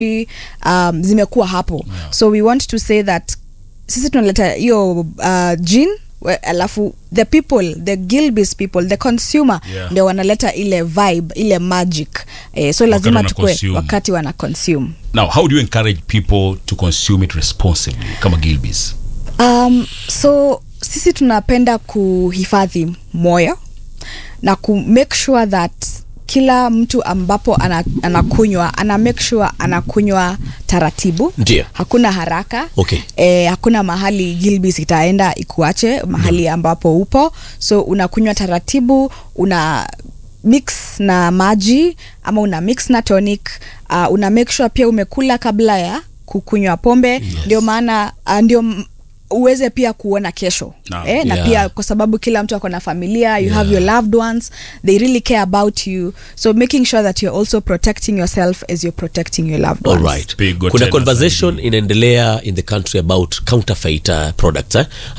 um, zimekuwa hapo Yeah. so we want to say that sisi tunaleta hiyo uh, gene we- alafu the people the gilbis people the consumer Yeah. ndio wanaleta ile vibe ile magic eh, so lazima wana tukue consume. wakati wana consume now how do you encourage people to consume it responsibly kama gilbis um, so sisi tunapenda kuhifadhi moyo na ku make sure that kila mtu ambapo ana, anakunywa ana make sure anakunywa taratibu Ndio. hakuna haraka Okay. e, hakuna mahali gilbis itaenda ikuache mahali ambapo upo so unakunywa taratibu una mix na maji ama una mix na tonic uh, una make sure pia umekula kabla ya kukunywa pombe yes. ndio maana uh, ndio m- uweze pia kuona kesho Naam. eh, na Yeah. pia kwa sababu kila mtu ako na familia you have your loved ones they really care about you so making sure that you're also protecting yourself as you're protecting your loved All ones right. Pigo kuna tena conversation inaendelea in the country about counterfeit uh, products eh?